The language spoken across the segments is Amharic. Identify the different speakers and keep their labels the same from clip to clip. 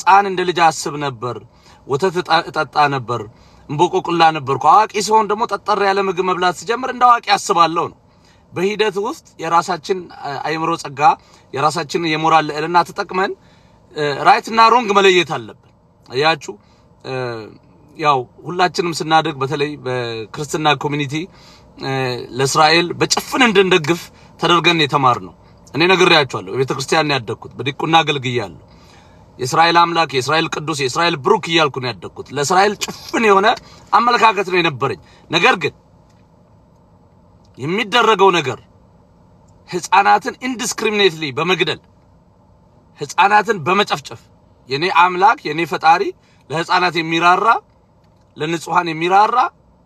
Speaker 1: ሕፃን እንደ ልጅ አስብ ነበር፣ ወተት እጣ- እጠጣ ነበር፣ እንቦቆቅላ ነበርኩ። አዋቂ ሲሆን ደግሞ ጠጠር ያለ ምግብ መብላት ሲጀምር እንደ አዋቂ አስባለሁ ነው። በሂደት ውስጥ የራሳችን አ- አእምሮ ጸጋ፣ የራሳችን የሞራል ልዕልና ተጠቅመን ራይት እና ሮንግ መለየት አለብን። አያችሁ እ፣ ያው ሁላችንም ስናደግ በተለይ በክርስትና ኮሚኒቲ እ፣ ለእስራኤል በጭፍን እንድንደግፍ ተደርገን የተማር ነው። እኔ ነግሬያቸዋለሁ። በቤተ ክርስቲያን ነው ያደግኩት። በዲቁና አገልግያለሁ። የእስራኤል አምላክ፣ የእስራኤል ቅዱስ፣ የእስራኤል ብሩክ እያልኩ ነው ያደግኩት። ለእስራኤል ጭፍን የሆነ አመለካከት ነው የነበረኝ። ነገር ግን የሚደረገው ነገር ህፃናትን ኢንዲስክሪሚኔትሊ በመግደል ህፃናትን በመጨፍጨፍ የኔ አምላክ የኔ ፈጣሪ ለህፃናት የሚራራ ለንጹሃን የሚራራ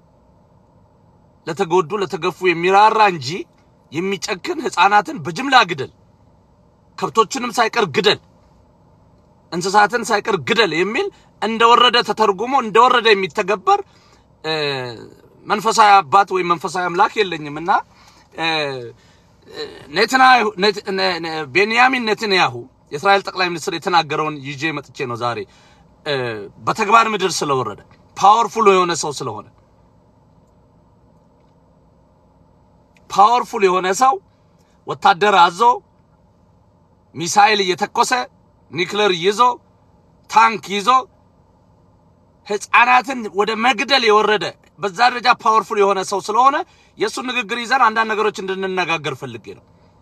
Speaker 1: ለተጎዱ ለተገፉ የሚራራ እንጂ የሚጨክን ህፃናትን በጅምላ ግደል፣ ከብቶችንም ሳይቀር ግደል፣ እንስሳትን ሳይቀር ግደል የሚል እንደወረደ ተተርጉሞ እንደወረደ የሚተገበር እ፣ መንፈሳዊ አባት ወይም መንፈሳዊ አምላክ የለኝም እና እ፣ ኔትናያሁ ኔት- ነ- ነ- ቤንያሚን ኔትንያሁ የእስራኤል ጠቅላይ ሚኒስትር የተናገረውን ይዤ መጥቼ ነው ዛሬ እ፣ በተግባር ምድር ስለወረደ ፓወርፉል የሆነ ሰው ስለሆነ ፓወርፉል የሆነ ሰው ወታደር አዞ ሚሳኤል እየተኮሰ ኒክለር ይዞ ታንክ ይዞ ህፃናትን ወደ መግደል የወረደ በዛ ደረጃ ፓወርፉል የሆነ ሰው ስለሆነ የእሱን ንግግር ይዘን አንዳንድ ነገሮች እንድንነጋገር ፈልጌ ነው።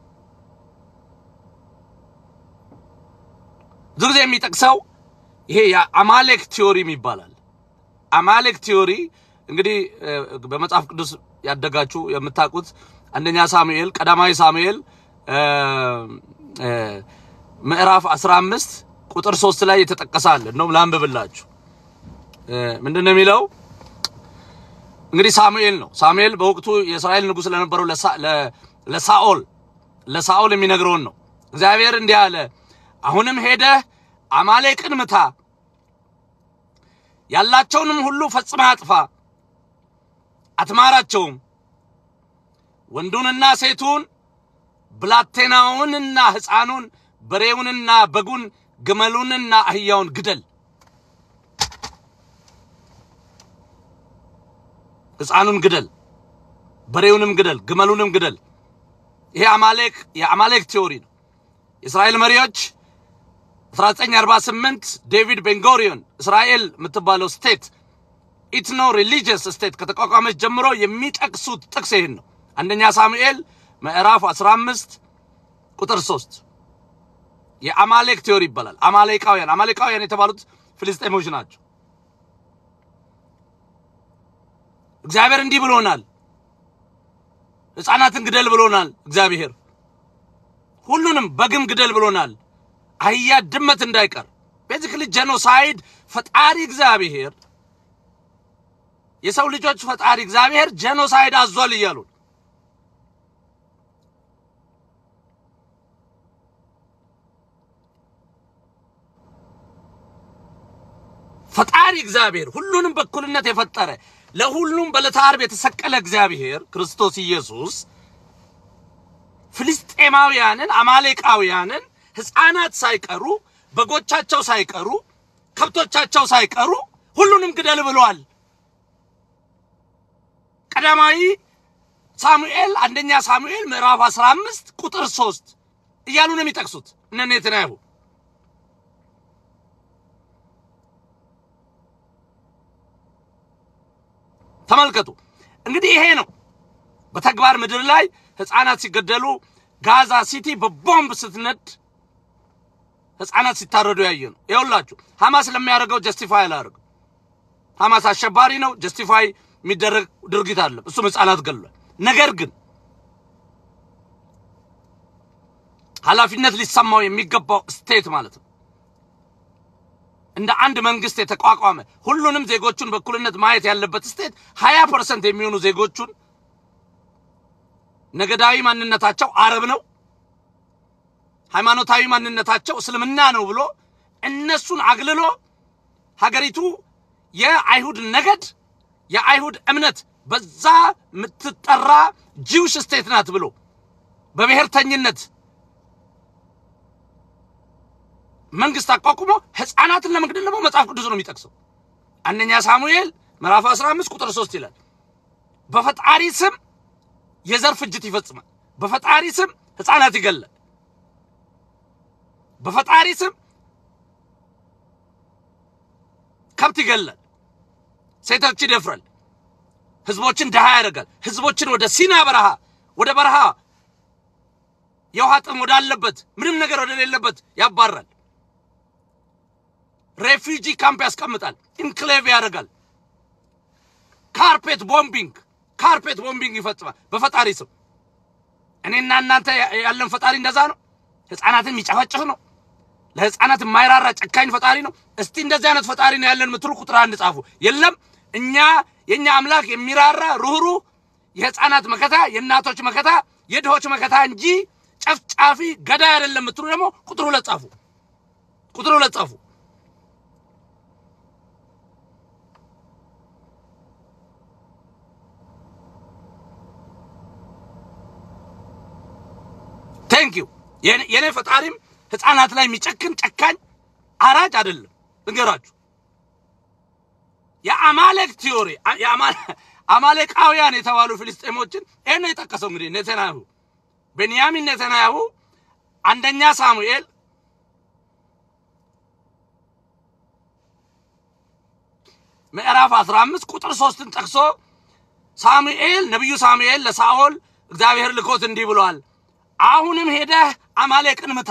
Speaker 1: ብዙ ጊዜ የሚጠቅሰው ይሄ የአማሌክ ቲዮሪ ይባላል። አማሌክ ቲዮሪ እንግዲህ እ፣ በመጽሐፍ ቅዱስ ያደጋችሁ የምታውቁት አንደኛ ሳሙኤል ቀዳማዊ ሳሙኤል እ፣ እ፣ ምዕራፍ 15 ቁጥር 3 ላይ የተጠቀሰ አለ። እንደውም ላንብብላችሁ። እ፣ ምንድን ነው የሚለው? እንግዲህ ሳሙኤል ነው። ሳሙኤል በወቅቱ የእስራኤል ንጉሥ ለነበረው ለሳ- ለ- ለሳኦል ለሳኦል የሚነግረውን ነው። እግዚአብሔር እንዲህ አለ፣ አሁንም ሄደህ አማሌቅን ምታ፣ ያላቸውንም ሁሉ ፈጽመህ አጥፋ፣ አትማራቸውም። ወንዱንና ሴቱን፣ ብላቴናውንና ሕፃኑን፣ በሬውንና በጉን፣ ግመሉንና አህያውን ግደል። ሕፃኑን ግደል፣ በሬውንም ግደል፣ ግመሉንም ግደል። ይሄ አማሌክ የአማሌክ ቲዮሪ ነው። የእስራኤል መሪዎች 1948 ዴቪድ ቤንጎሪዮን እስራኤል የምትባለው ስቴት ኢትኖ ሪሊጂየስ ስቴት ከተቋቋመች ጀምሮ የሚጠቅሱት ጥቅስ ይህን ነው። አንደኛ ሳሙኤል ምዕራፍ 15 ቁጥር 3 የአማሌክ ቲዮሪ ይባላል። አማሌቃውያን አማሌቃውያን የተባሉት ፍልስጤሞች ናቸው። እግዚአብሔር እንዲህ ብሎናል፣ ሕፃናትን ግደል ብሎናል። እግዚአብሔር ሁሉንም በግም ግደል ብሎናል። አህያ ድመት እንዳይቀር ቤዚክሊ ጄኖሳይድ ፈጣሪ እግዚአብሔር የሰው ልጆች ፈጣሪ እግዚአብሔር ጄኖሳይድ አዟል እያሉ ነው። ፈጣሪ እግዚአብሔር ሁሉንም በእኩልነት የፈጠረ ለሁሉም በዕለተ ዓርብ የተሰቀለ እግዚአብሔር ክርስቶስ ኢየሱስ ፍልስጤማውያንን አማሌቃውያንን ሕፃናት ሳይቀሩ በጎቻቸው ሳይቀሩ ከብቶቻቸው ሳይቀሩ ሁሉንም ግደል ብሏል። ቀዳማዊ ሳሙኤል አንደኛ ሳሙኤል ምዕራፍ 15 ቁጥር 3 እያሉ ነው የሚጠቅሱት እነ ኔትንያሁ። ተመልከቱ እንግዲህ ይሄ ነው በተግባር ምድር ላይ ህፃናት ሲገደሉ ጋዛ ሲቲ በቦምብ ስትነድ ህፃናት ሲታረዱ ያየ ነው። ይኸውላችሁ ሐማስ ለሚያደርገው ጀስቲፋይ አላደርግም። ሐማስ አሸባሪ ነው፣ ጀስቲፋይ የሚደረግ ድርጊት አለ። እሱም ህፃናት ገድሏል። ነገር ግን ኃላፊነት ሊሰማው የሚገባው ስቴት ማለት ነው እንደ አንድ መንግስት የተቋቋመ ሁሉንም ዜጎቹን በእኩልነት ማየት ያለበት ስቴት ሀያ ፐርሰንት የሚሆኑ ዜጎቹን ነገዳዊ ማንነታቸው አረብ ነው፣ ሃይማኖታዊ ማንነታቸው እስልምና ነው ብሎ እነሱን አግልሎ ሀገሪቱ የአይሁድ ነገድ የአይሁድ እምነት በዛ የምትጠራ ጂውሽ ስቴት ናት ብሎ በብሔርተኝነት መንግስት አቋቁሞ ህፃናትን ለመግደል ደግሞ መጽሐፍ ቅዱስ ነው የሚጠቅሰው። አንደኛ ሳሙኤል ምዕራፍ 15 ቁጥር 3 ይላል በፈጣሪ ስም የዘር ፍጅት ይፈጽማል። በፈጣሪ ስም ህፃናት ይገላል። በፈጣሪ ስም ከብት ይገላል። ሴቶች ይደፍራል። ህዝቦችን ድሃ ያደርጋል። ህዝቦችን ወደ ሲና በረሃ ወደ በረሃ የውሃ ጥም ወዳለበት ምንም ነገር ወደሌለበት ያባራል። ሬፊጂ ካምፕ ያስቀምጣል። ኢንክሌቭ ያደርጋል። ካርፔት ቦምቢንግ ካርፔት ቦምቢንግ ይፈጽማል በፈጣሪ ስም። እኔና እናንተ ያለን ፈጣሪ እንደዛ ነው። ህፃናትን የሚጨፈጭፍ ነው። ለህፃናት የማይራራ ጨካኝ ፈጣሪ ነው። እስቲ እንደዚህ አይነት ፈጣሪ ነው ያለን የምትሉ ቁጥር አንድ ጻፉ። የለም እኛ የኛ አምላክ የሚራራ ሩህሩህ፣ የህፃናት መከታ፣ የእናቶች መከታ፣ የድሆች መከታ እንጂ ጨፍጫፊ ገዳይ አይደለም የምትሉ ደግሞ ቁጥር ሁለት ጻፉ። ቁጥር ሁለት ጻፉ። ቴንክ ዩ የኔ ፈጣሪም ህፃናት ላይ የሚጨክን ጨካኝ አራጅ አይደለም። እንገራችሁ የአማሌክ ቲዮሪ አማሌቃውያን የተባሉ ፍልስጤሞችን ይህን ነው የጠቀሰው። እንግዲህ ኔተንያሁ ቤንያሚን ኔተንያሁ አንደኛ ሳሙኤል ምዕራፍ 15 ቁጥር ሶስትን ጠቅሶ ሳሙኤል ነቢዩ ሳሙኤል ለሳኦል እግዚአብሔር ልኮት እንዲህ ብሏል፣ አሁንም ሄደህ አማሌቅን ምታ፣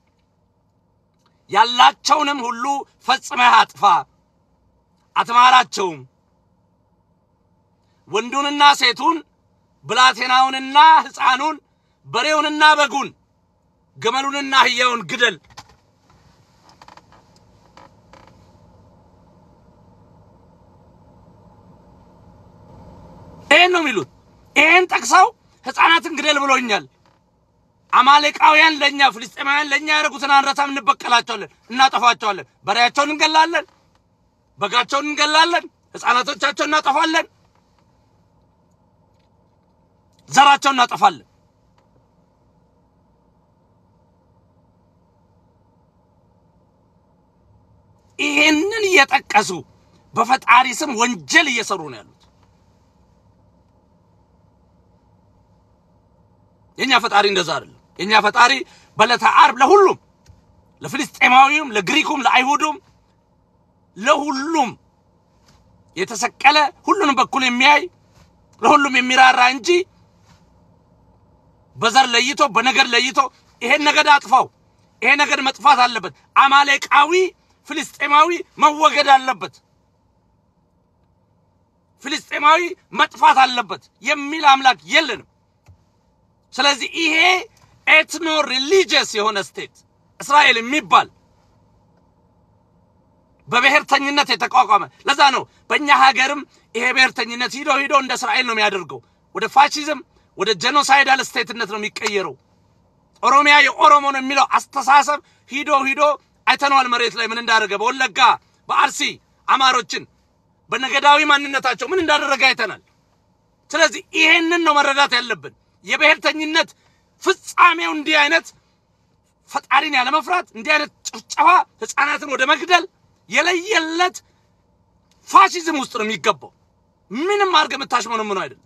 Speaker 1: ያላቸውንም ሁሉ ፈጽመህ አጥፋ፣ አትማራቸውም። ወንዱንና ሴቱን፣ ብላቴናውንና ሕፃኑን፣ በሬውንና በጉን፣ ግመሉንና አህያውን ግደል። ይሄን ነው የሚሉት። ይሄን ጠቅሰው ሕፃናትን ግደል ብሎኛል። አማሌቃውያን ለኛ ፍልስጤማውያን ለኛ ያደረጉትን አንረሳም፣ እንበቀላቸዋለን፣ እናጠፋቸዋለን። በሬያቸውን እንገላለን፣ በጋቸውን እንገላለን፣ ሕፃናቶቻቸውን እናጠፋለን፣ ዘራቸውን እናጠፋለን። ይሄንን እየጠቀሱ በፈጣሪ ስም ወንጀል እየሰሩ ነው ያሉት። የኛ ፈጣሪ እንደዛ አይደለም። የኛ ፈጣሪ በዕለተ ዓርብ ለሁሉም ለፍልስጤማዊውም፣ ለግሪኩም፣ ለአይሁዱም፣ ለሁሉም የተሰቀለ ሁሉንም በኩል የሚያይ ለሁሉም የሚራራ እንጂ በዘር ለይቶ በነገድ ለይቶ ይሄን ነገድ አጥፋው፣ ይሄ ነገድ መጥፋት አለበት፣ አማሌቃዊ ፍልስጤማዊ መወገድ አለበት፣ ፍልስጤማዊ መጥፋት አለበት የሚል አምላክ የለንም። ስለዚህ ይሄ ኤትኖ ሪሊጂየስ የሆነ ስቴት እስራኤል የሚባል በብሔርተኝነት የተቋቋመ ለዛ ነው በእኛ ሀገርም ይሄ ብሔርተኝነት ሂዶ ሂዶ እንደ እስራኤል ነው የሚያደርገው። ወደ ፋሺዝም ወደ ጄኖሳይዳል ስቴትነት ነው የሚቀየረው። ኦሮሚያ የኦሮሞ ነው የሚለው አስተሳሰብ ሂዶ ሂዶ አይተነዋል። መሬት ላይ ምን እንዳደረገ በወለጋ በአርሲ አማሮችን በነገዳዊ ማንነታቸው ምን እንዳደረገ አይተናል። ስለዚህ ይሄንን ነው መረዳት ያለብን። የብሔርተኝነት ፍጻሜው እንዲህ አይነት ፈጣሪን ያለመፍራት እንዲህ አይነት ጭፍጨፋ፣ ህፃናትን ወደ መግደል የለየለት ፋሺዝም ውስጥ ነው የሚገባው። ምንም አድርገህ የምታሽሞነምነው አይደለም።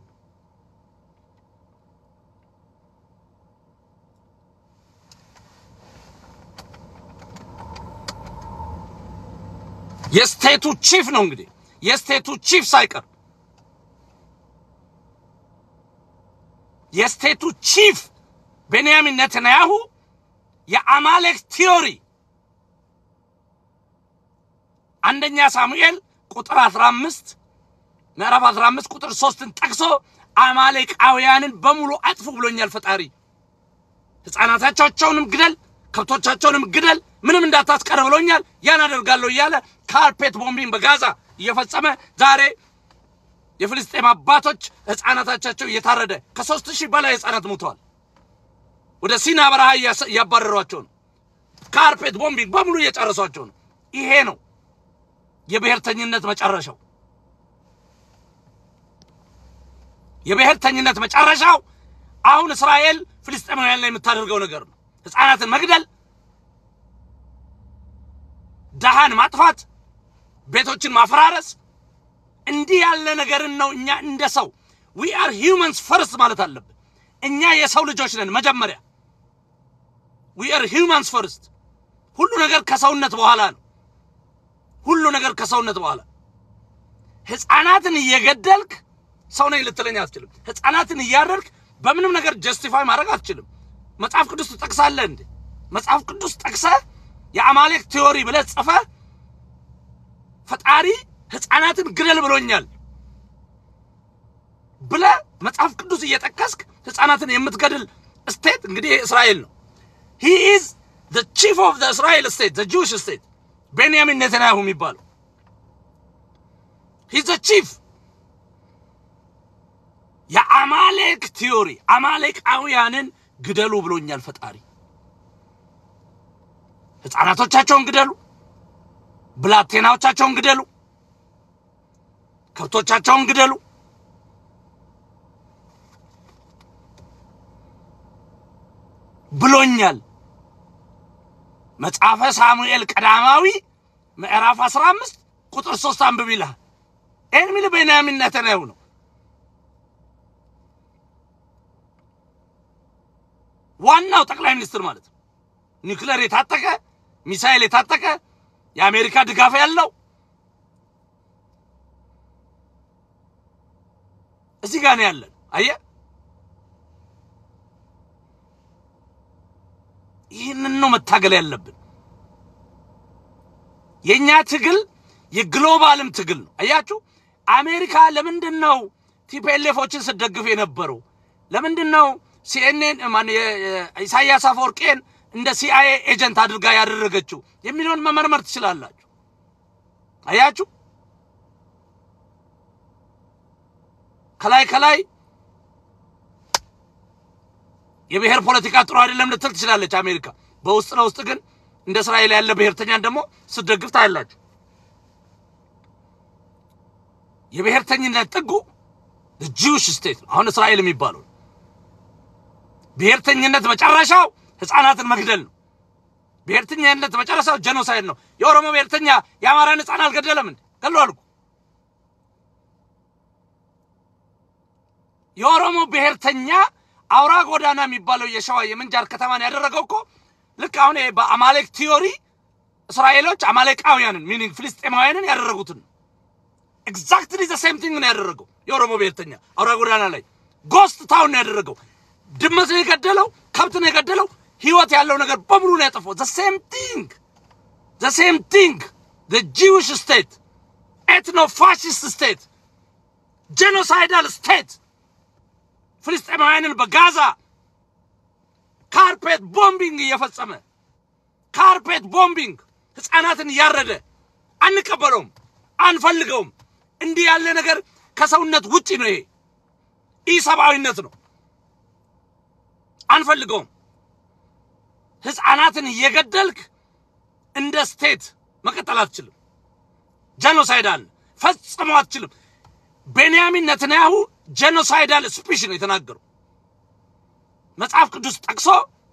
Speaker 1: የስቴቱ ቺፍ ነው እንግዲህ የስቴቱ ቺፍ ሳይቀር የስቴቱ ቺፍ ቤንያሚን ኔተንያሁ የአማሌክ ቲዮሪ አንደኛ ሳሙኤል ቁጥር 15 ምዕራፍ 15 ቁጥር 3ን ጠቅሶ አማሌቃውያንን በሙሉ አጥፉ ብሎኛል ፈጣሪ። ህፃናቶቻቸውንም ግደል፣ ከብቶቻቸውንም ግደል፣ ምንም እንዳታስቀር ብሎኛል። ያን አደርጋለሁ እያለ ካርፔት ቦምቢንግ በጋዛ እየፈጸመ ዛሬ የፍልስጤም አባቶች ህፃናቶቻቸው እየታረደ ከሶስት ሺህ በላይ ህፃናት ሞተዋል። ወደ ሲና በረሃ እያባረሯቸው ነው። ካርፔት ቦምቢንግ በሙሉ እየጨረሷቸው ነው። ይሄ ነው የብሔርተኝነት መጨረሻው። የብሔርተኝነት መጨረሻው አሁን እስራኤል ፍልስጤማውያን ላይ የምታደርገው ነገር ነው። ህፃናትን መግደል፣ ደሃን ማጥፋት፣ ቤቶችን ማፈራረስ፣ እንዲህ ያለ ነገርን ነው እኛ እንደ ሰው ዊ አር ሂውመንስ ፈርስት ማለት አለብን። እኛ የሰው ልጆች ነን መጀመሪያ። ዊ አር ሂውመንስ ፈርስት። ሁሉ ነገር ከሰውነት በኋላ ነው። ሁሉ ነገር ከሰውነት በኋላ ህፃናትን እየገደልክ ሰው ነኝ ልትለኝ አትችልም። ህፃናትን እያረድክ በምንም ነገር ጀስቲፋይ ማድረግ አትችልም። መጽሐፍ ቅዱስ ትጠቅሳለህ እንዴ? መጽሐፍ ቅዱስ ጠቅሰህ የአማሌክ ቲዮሪ ብለህ ጽፈህ ፈጣሪ ህፃናትን ግደል ብሎኛል ብለህ መጽሐፍ ቅዱስ እየጠቀስክ ህፃናትን የምትገድል ስቴት እንግዲህ እስራኤል ነው። ሂ ኢዝ ዘ ቺፍ ኦፍ ዘ እስራኤል ስቴት ዘ ጁዊሽ ስቴት ቤንያሚን ኔታንያሁ የሚባለው ሂ ዘ ቺፍ የአማሌክ ቲዮሪ አማሌቃውያንን ግደሉ ብሎኛል ፈጣሪ። ህፃናቶቻቸውን ግደሉ፣ ብላቴናዎቻቸውን ግደሉ፣ ከብቶቻቸውን ግደሉ። ብሎኛል። መጽሐፈ ሳሙኤል ቀዳማዊ ምዕራፍ 15 ቁጥር 3 አንብብ ይልሃል። ይህን የሚል ቤንያሚን ኔታንያሁ ነው። ዋናው ጠቅላይ ሚኒስትር ማለት ነው። ኒውክሌር የታጠቀ ሚሳኤል የታጠቀ የአሜሪካ ድጋፍ ያለው እዚህ ጋር ነው ያለን። አየህ፣ ይህንን ነው መታገል ያለብን። የኛ ትግል የግሎባልም ትግል ነው። አያችሁ፣ አሜሪካ ለምንድን ነው ቲፒኤልኤፎችን ስትደግፍ የነበረው? ለምንድን ነው ሲኤንኤን ማን ኢሳያስ አፈወርቄን እንደ ሲአይኤ ኤጀንት አድርጋ ያደረገችው የሚለውን መመርመር ትችላላችሁ። አያችሁ ከላይ ከላይ የብሔር ፖለቲካ ጥሩ አይደለም ልትል ትችላለች አሜሪካ። በውስጥ ለውስጥ ግን እንደ እስራኤል ያለ ብሔርተኛን ደግሞ ስትደግፍ ታያላችሁ። የብሔርተኝነት ጥጉ ጂውሽ ስቴት ነው። አሁን እስራኤል የሚባለው ብሔርተኝነት መጨረሻው ህፃናትን መግደል ነው። ብሔርተኝነት መጨረሻው ጀኖሳይድ ነው። የኦሮሞ ብሔርተኛ የአማራን ህፃን አልገደለም እንዴ? ገድሏል እኮ። የኦሮሞ ብሔርተኛ አውራ ጎዳና የሚባለው የሸዋ የምንጃር ከተማን ያደረገው እኮ ልክ አሁን ይሄ በአማሌክ ቲዮሪ እስራኤሎች አማሌቃውያንን ሚኒንግ ፍልስጤማውያንን ያደረጉትን ነው። ኤግዛክትሊ ዘ ሴም ቲንግ ነው ያደረገው የኦሮሞ ብሔርተኛ አውራ ጎዳና ላይ ጎስት ታውን ነው ያደረገው። ድመት ነው የገደለው፣ ከብት ነው የገደለው፣ ህይወት ያለው ነገር በሙሉ ነው ያጠፋው። ዘ ሴም ቲንግ ዘ ሴም ቲንግ ዘ ጂዊሽ ስቴት ኤትኖ ፋሽስት ስቴት ጄኖሳይዳል ስቴት ፍልስጤማውያንን በጋዛ ካርፔት ቦምቢንግ እየፈጸመ ካርፔት ቦምቢንግ ህፃናትን እያረደ አንቀበለውም፣ አንፈልገውም። እንዲህ ያለ ነገር ከሰውነት ውጪ ነው። ይሄ ኢሰብአዊነት ነው። አንፈልገውም። ህፃናትን እየገደልክ እንደ ስቴት መቀጠል አትችልም። ጄኖሳይዳል ፈጽሞ አትችልም። ቤንያሚን ነትንያሁ ጄኖሳይዳል ስፒሽ ነው የተናገሩ መጽሐፍ ቅዱስ ጠቅሶ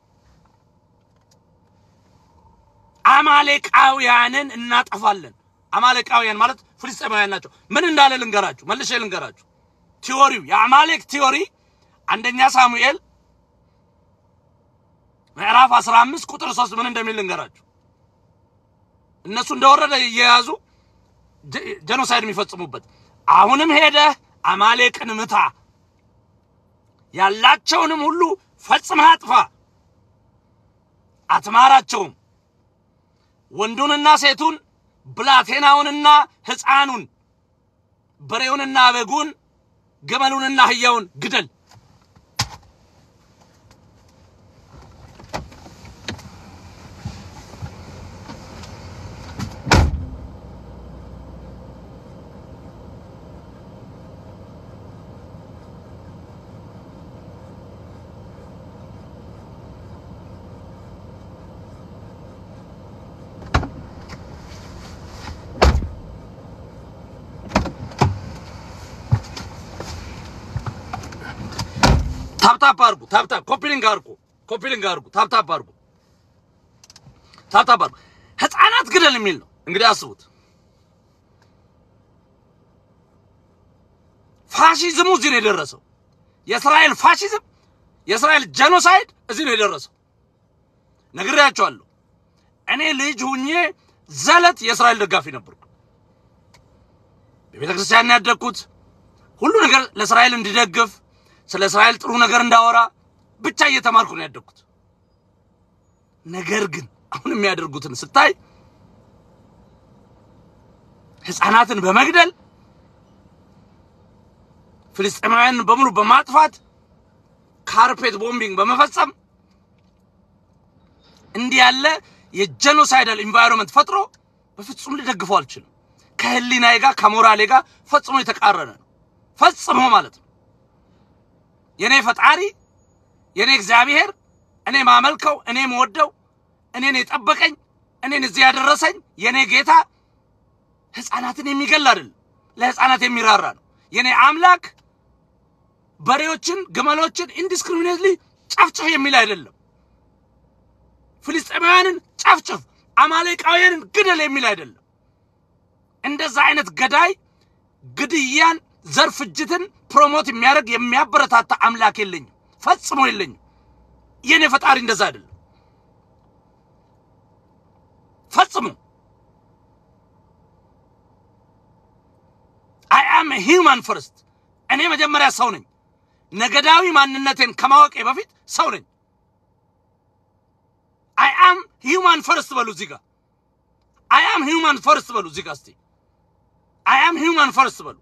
Speaker 1: አማሌቃውያንን እናጠፋለን። አማሌቃውያን ማለት ፍልስጤማውያን ናቸው። ምን እንዳለ ልንገራችሁ፣ መልሼ ልንገራችሁ። ቲዎሪው የአማሌክ ቲዎሪ አንደኛ ሳሙኤል ምዕራፍ 15 ቁጥር 3 ምን እንደሚል ልንገራችሁ። እነሱ እንደወረደ እየያዙ ጀኖሳይድ የሚፈጽሙበት አሁንም ሄደህ አማሌቅን ምታ፣ ያላቸውንም ሁሉ ፈጽመህ አጥፋ፣ አትማራቸውም፣ ወንዱንና ሴቱን፣ ብላቴናውንና ሕፃኑን፣ በሬውንና በጉን፣ ግመሉንና አህያውን ግደል። ታፕታፕ አርጉ። ታፕታፕ ኮፒሊንግ አርጉ። ኮፒሊንግ አርጉ። ታፕታፕ አርጉ። ታፕታፕ አርጉ። ህፃናት ግደል የሚል ነው። እንግዲህ አስቡት። ፋሺዝሙ እዚህ ነው የደረሰው። የእስራኤል ፋሺዝም፣ የእስራኤል ጄኖሳይድ እዚህ ነው የደረሰው። ነግሬያቸዋለሁ። እኔ ልጅ ሁኜ ዘለት የእስራኤል ደጋፊ ነበርኩ። በቤተ ክርስቲያን ያደግኩት ሁሉ ነገር ለእስራኤል እንዲደግፍ ስለ እስራኤል ጥሩ ነገር እንዳወራ ብቻ እየተማርኩ ነው ያደግኩት። ነገር ግን አሁን የሚያደርጉትን ስታይ ሕፃናትን በመግደል ፍልስጤማውያንን በሙሉ በማጥፋት ካርፔት ቦምቢንግ በመፈጸም እንዲህ ያለ የጄኖሳይዳል ኢንቫይሮንመንት ፈጥሮ በፍጹም ልደግፈው አልችልም። ከህሊናዬ ጋር ከሞራሌ ጋር ፈጽሞ የተቃረነ ነው። ፈጽሞ ማለት ነው። የኔ ፈጣሪ የኔ እግዚአብሔር እኔ ማመልከው እኔ መወደው እኔን የጠበቀኝ እኔን እዚህ ያደረሰኝ የኔ ጌታ ህፃናትን የሚገል አይደለም፣ ለህፃናት የሚራራ ነው። የኔ አምላክ በሬዎችን፣ ግመሎችን ኢንዲስክሪሚኔትሊ ጨፍጭፍ የሚል አይደለም። ፍልስጤማውያንን ጨፍጭፍ፣ አማሌቃውያንን ግደል የሚል አይደለም። እንደዛ አይነት ገዳይ ግድያን፣ ዘር ፍጅትን ፕሮሞት የሚያደርግ የሚያበረታታ አምላክ የለኝም፣ ፈጽሞ የለኝም። የኔ ፈጣሪ እንደዛ አይደለም ፈጽሞ። አይ አም ሂውማን ፈርስት። እኔ መጀመሪያ ሰው ነኝ። ነገዳዊ ማንነቴን ከማወቄ በፊት ሰው ነኝ። አይ አም ሂውማን ፈርስት በሉ እዚህ ጋር። አይ አም ሂውማን ፈርስት በሉ እዚህ ጋር። እስቲ አይ አም ሂውማን ፈርስት በሉ።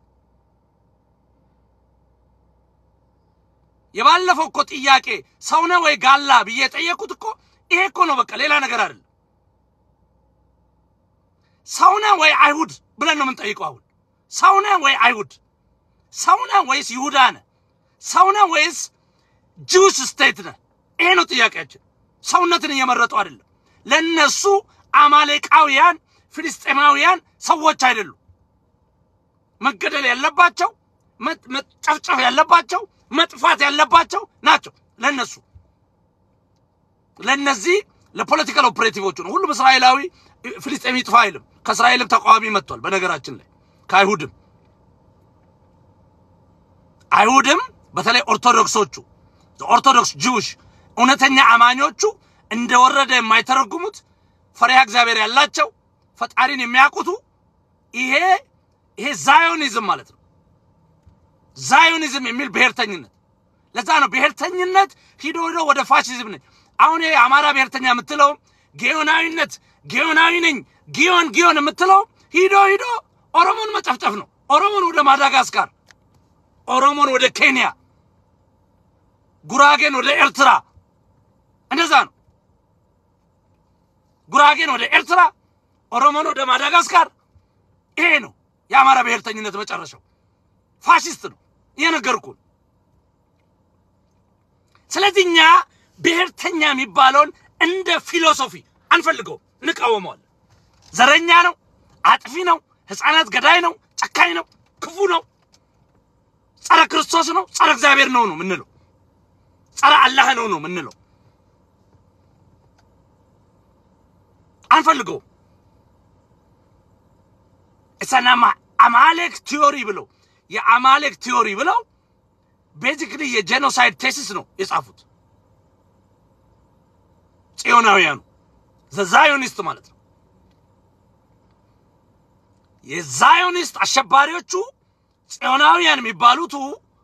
Speaker 1: የባለፈው እኮ ጥያቄ ሰው ነህ ወይ ጋላ ብዬ የጠየቁት እኮ ይሄ እኮ ነው። በቃ ሌላ ነገር አይደለም። ሰው ነህ ወይ አይሁድ ብለን ነው የምንጠይቀው። አሁን ሰው ነህ ወይ አይሁድ፣ ሰው ነህ ወይስ ይሁዳ ነህ፣ ሰው ነህ ወይስ ጂውስ ስቴት ነህ? ይሄ ነው ጥያቄያችን። ሰውነትን እየመረጡ አይደለም። ለነሱ አማሌቃውያን ፍልስጤማውያን ሰዎች አይደሉም። መገደል ያለባቸው መጨፍጨፍ ያለባቸው መጥፋት ያለባቸው ናቸው። ለነሱ ለነዚህ ለፖለቲካል ኦፕሬቲቮቹ ነው። ሁሉም እስራኤላዊ ፍልስጤም ይጥፋ አይልም። ከእስራኤልም ተቃዋሚ መጥቷል። በነገራችን ላይ ከአይሁድም አይሁድም በተለይ ኦርቶዶክሶቹ ኦርቶዶክስ ጂውሽ እውነተኛ አማኞቹ እንደወረደ የማይተረጉሙት ፈሪሃ እግዚአብሔር ያላቸው ፈጣሪን የሚያውቁቱ ይሄ ይሄ ዛዮኒዝም ማለት ነው። ዛዮኒዝም የሚል ብሔርተኝነት። ለዛ ነው ብሔርተኝነት ሂዶ ሂዶ ወደ ፋሽዝም ነኝ። አሁን ይሄ አማራ ብሔርተኛ የምትለው ጊዮናዊነት ጊዮናዊ ነኝ ጊዮን ጊዮን የምትለው ሂዶ ሂዶ ኦሮሞን መጨፍጨፍ ነው። ኦሮሞን ወደ ማዳጋስካር፣ ኦሮሞን ወደ ኬንያ፣ ጉራጌን ወደ ኤርትራ እንደዛ ነው። ጉራጌን ወደ ኤርትራ፣ ኦሮሞን ወደ ማዳጋስካር። ይሄ ነው የአማራ ብሔርተኝነት መጨረሻው። ፋሽስት ነው እየነገርኩን። ስለዚህ እኛ ብሔርተኛ የሚባለውን እንደ ፊሎሶፊ አንፈልገውም፣ እንቃወመዋለን። ዘረኛ ነው፣ አጥፊ ነው፣ ሕፃናት ገዳይ ነው፣ ጨካኝ ነው፣ ክፉ ነው፣ ጸረ ክርስቶስ ነው፣ ጸረ እግዚአብሔር ነው ነው ምንለው፣ ጸረ አላህ ነው ነው ምንለው። አንፈልገውም። እሰናማ አማሌክ ቲዮሪ ብለው የአማሌክ ቲዮሪ ብለው ቤዚክሊ የጄኖሳይድ ቴሲስ ነው የጻፉት ጽዮናውያኑ ዘዛዮኒስት ማለት ነው። የዛዮኒስት አሸባሪዎቹ ጽዮናውያን የሚባሉቱ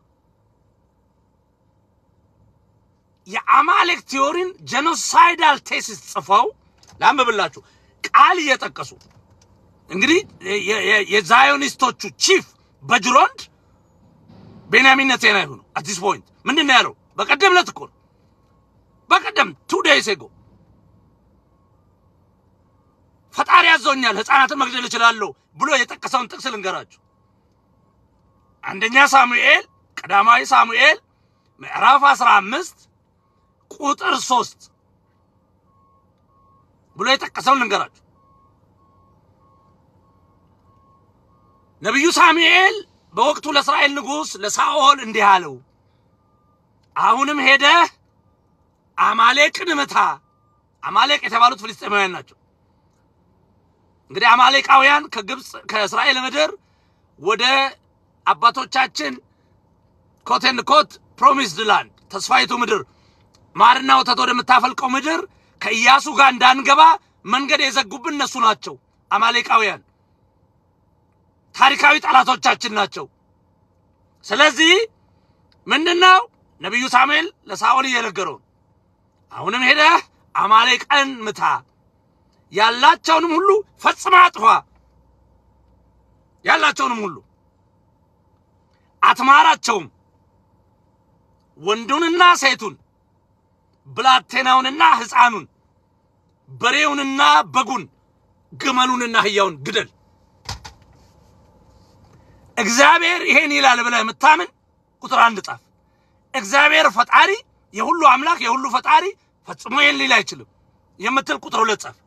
Speaker 1: የአማሌክ ቲዮሪን ጄኖሳይዳል ቴሲስ ጽፈው ላንብብላችሁ ቃል እየጠቀሱ እንግዲህ የዛዮኒስቶቹ ቺፍ በጅሮንድ ቤንያሚን ኔታንያሁ ነው። አት ዲስ ፖይንት ምንድን ነው ያለው? በቀደም ዕለት እኮ ነው በቀደም ቱ ዴይስ ኤጎ ፈጣሪ ያዘውኛል ሕፃናትን መግደል እችላለሁ ብሎ የጠቀሰውን ጥቅስ ልንገራችሁ። አንደኛ ሳሙኤል ቀዳማዊ ሳሙኤል ምዕራፍ 15 ቁጥር 3 ብሎ የጠቀሰውን ልንገራችሁ። ነቢዩ ሳሙኤል በወቅቱ ለእስራኤል ንጉሥ ለሳኦል እንዲህ አለው፣ አሁንም ሄደህ አማሌቅን ምታ። አማሌቅ የተባሉት ፍልስጤማውያን ናቸው። እንግዲህ አማሌቃውያን ከግብፅ ከእስራኤል ምድር ወደ አባቶቻችን ኮቴን ኮት ፕሮሚስድ ላንድ ተስፋይቱ ምድር ማርና ወተት ወደምታፈልቀው ምድር ከኢያሱ ጋር እንዳንገባ መንገድ የዘጉብን እነሱ ናቸው። አማሌቃውያን ታሪካዊ ጠላቶቻችን ናቸው። ስለዚህ ምንድነው ነቢዩ ሳሙኤል ለሳኦል እየነገረው አሁንም ሄደህ አማሌቅን ምታ፣ ያላቸውንም ሁሉ ፈጽማ አጥፋ፣ ያላቸውንም ሁሉ አትማራቸውም፣ ወንዱንና ሴቱን፣ ብላቴናውንና ሕፃኑን፣ በሬውንና በጉን፣ ግመሉንና አህያውን ግደል። እግዚአብሔር ይሄን ይላል ብለህ የምታምን ቁጥር አንድ ጻፍ። እግዚአብሔር ፈጣሪ የሁሉ አምላክ የሁሉ ፈጣሪ ፈጽሞ ይሄን ሊል አይችልም የምትል ቁጥር ሁለት ጻፍ።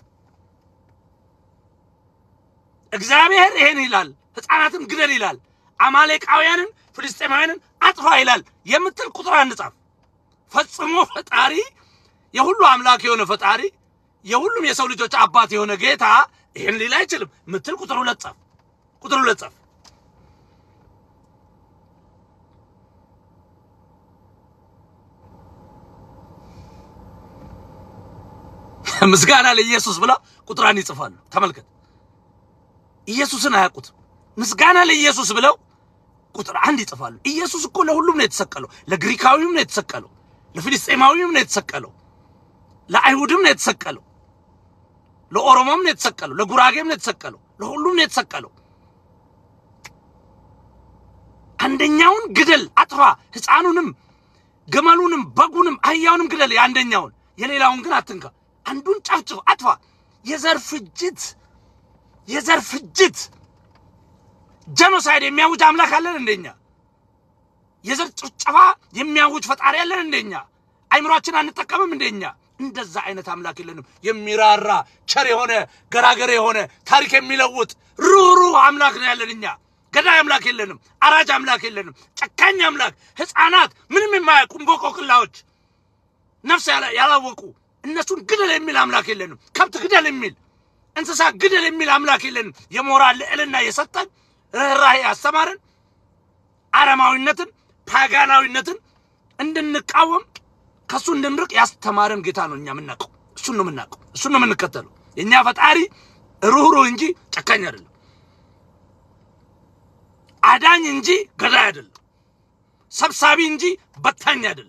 Speaker 1: እግዚአብሔር ይሄን ይላል፣ ሕፃናትን ግደል ይላል፣ አማሌቃውያንን ፍልስጤማውያንን አጥፋ ይላል የምትል ቁጥር አንድ ጻፍ። ፈጽሞ ፈጣሪ የሁሉ አምላክ የሆነ ፈጣሪ የሁሉም የሰው ልጆች አባት የሆነ ጌታ ይሄን ሊል አይችልም ምትል ቁጥር ሁለት ጻፍ። ቁጥር ሁለት ጻፍ። ምስጋና ለኢየሱስ ብለው ቁጥር አንድ ይጽፋሉ። ተመልከት፣ ኢየሱስን አያውቁትም። ምስጋና ለኢየሱስ ብለው ቁጥር አንድ ይጽፋሉ። ኢየሱስ እኮ ለሁሉም ነው የተሰቀለው። ለግሪካዊም ነው የተሰቀለው፣ ለፊልስጤማዊም ነው የተሰቀለው፣ ለአይሁድም ነው የተሰቀለው፣ ለኦሮሞም ነው የተሰቀለው፣ ለጉራጌም ነው የተሰቀለው፣ ለሁሉም ነው የተሰቀለው። አንደኛውን ግደል፣ አጥፋ፣ ሕፃኑንም፣ ግመሉንም፣ በጉንም፣ አህያውንም ግደል የአንደኛውን፣ የሌላውን ግን አትንካ። አንዱን ጨፍጭፍ፣ አጥፋ። የዘር ፍጅት የዘር ፍጅት ጀኖሳይድ የሚያውጅ አምላክ አለን እንደኛ? የዘር ጭፍጨፋ የሚያውጅ ፈጣሪ አለን እንደኛ? አይምሯችን አንጠቀምም እንደኛ? እንደዛ አይነት አምላክ የለንም። የሚራራ ቸር የሆነ ገራገር የሆነ ታሪክ የሚለውጥ ሩህሩህ አምላክ ነው ያለን እኛ። ገዳይ አምላክ የለንም። አራጅ አምላክ የለንም። ጨካኝ አምላክ፣ ሕፃናት ምንም የማያውቁ እንቦቆቅላዎች፣ ነፍስ ያላወቁ እነሱን ግደል የሚል አምላክ የለንም። ከብት ግደል የሚል እንስሳ ግደል የሚል አምላክ የለንም። የሞራል ልዕልና የሰጠን ርኅራሄ ያስተማረን አረማዊነትን ፓጋናዊነትን እንድንቃወም ከእሱ እንድንርቅ ያስተማረን ጌታ ነው። እኛ የምናውቀው እሱን ነው የምናውቀው፣ እሱን ነው የምንከተለው። የእኛ ፈጣሪ ሩህሩህ እንጂ ጨካኝ አይደለም። አዳኝ እንጂ ገዳይ አይደለም። ሰብሳቢ እንጂ በታኝ አይደለም።